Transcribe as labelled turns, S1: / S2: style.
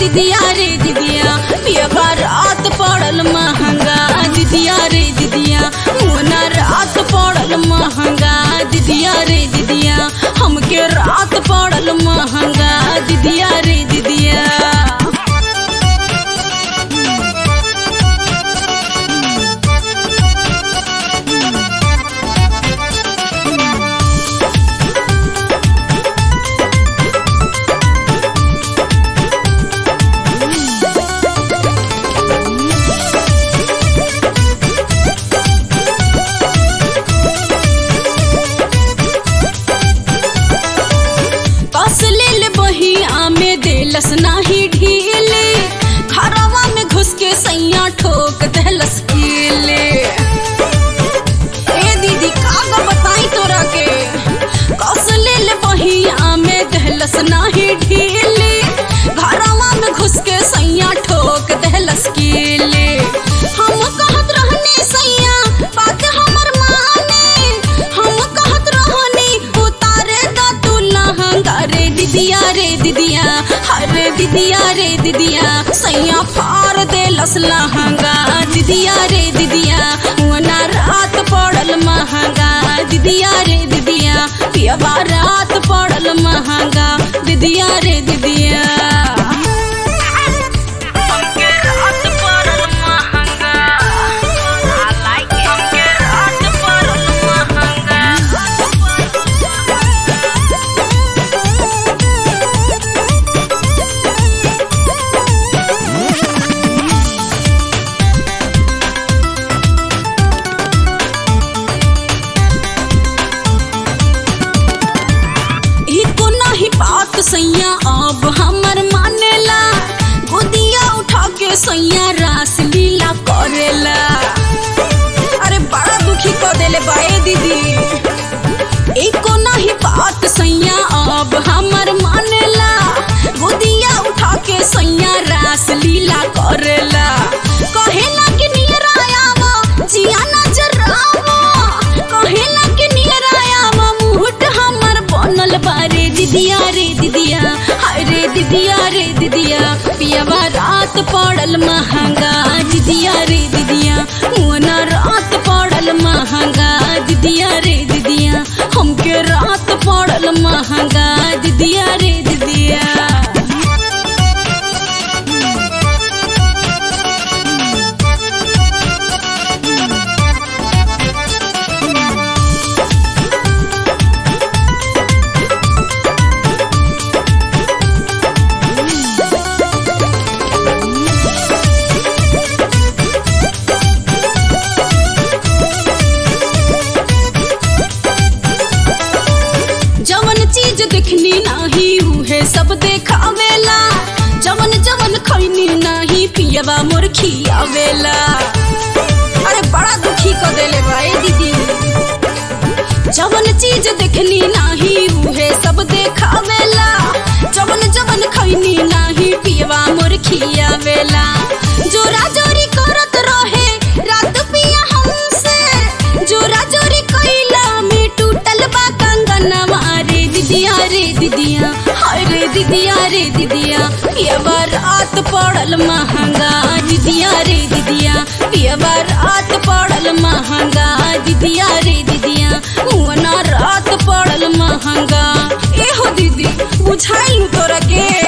S1: दीदिया रे दीदिया पियबा रात पड़ल महंगा दीदिया रे दीदिया मुना रात पड़ल महंगा दीदिया रे दीदिया हमके रात पड़ल महंगा दीदिया रे दीदिया कस लेल बही आमे देलस नाही ढीले खरवा में घुस के सैया ठोक देलस कीले ए दीदी काग बताई तोरा के कस लेल बही आमे देलस नाही ढीले घरवा में घुस के सैया ठोक देलस कीले हम कहत रहनी सैया बात हमर माने हम कहत रहनी उतारे दा तू लहंगा रे दीदिया रे दीदिया अरे दीदिया रे दीदिया सैया फार दे लस लहंगा दीदिया रे दीदिया वना रात पड़ल महंगा दीदिया रे दीदिया पियबा रात पड़ल महंगा दीदिया रे दीदिया हमके रात पड़ल महंगा I like it. हमके रात पड़ल महंगा इको नहीं बात सैया अब हमर मानेला गोदिया उठा के सैया रास लीला करेला अरे बड़ा दुखी कर देले बाए दीदी एको नहीं बात सैया अब हमर मानेला गोदिया उठा के सैया रास लीला करेला कहेला कि नियरा आवा जिया नजर आवा कहेला कि नियरा आवा मुहट हमर बनल बारे दीदिया रे दीदिया हाय रे दीदिया रे दीदिया पियवा रात पड़ल महंगा दीदिया रे दीदिया मुना रात पड़ल महंगा दीदिया रे दीदिया हमके रात पड़ल महंगा दीदिया रे दीदिया जवन चीज देखनी नाही उहे सब देखावेला जवन जवन खैनी नाही पियबा मोर खियावेला अरे बड़ा दुखी कर देले भाई दीदी जवन चीज देखनी नाही उहे सब देखावेला जवन जवन खैनी नाही पियबा मोर खियावेला जोरा जोरी करत रहे रात पिया हमसे जोरा जोरी कैला में टूटल बा कंगनवा रे दीदिया रे दीदिया हाय रे दीदिया रे दीदिया पियबा रात पड़ल महंगा दीदिया रे दीदिया पियबा रात पड़ल महंगा दीदिया रे दीदिया मुअना रात पड़ल महंगा एहो दीदी बुझाइल तोरा के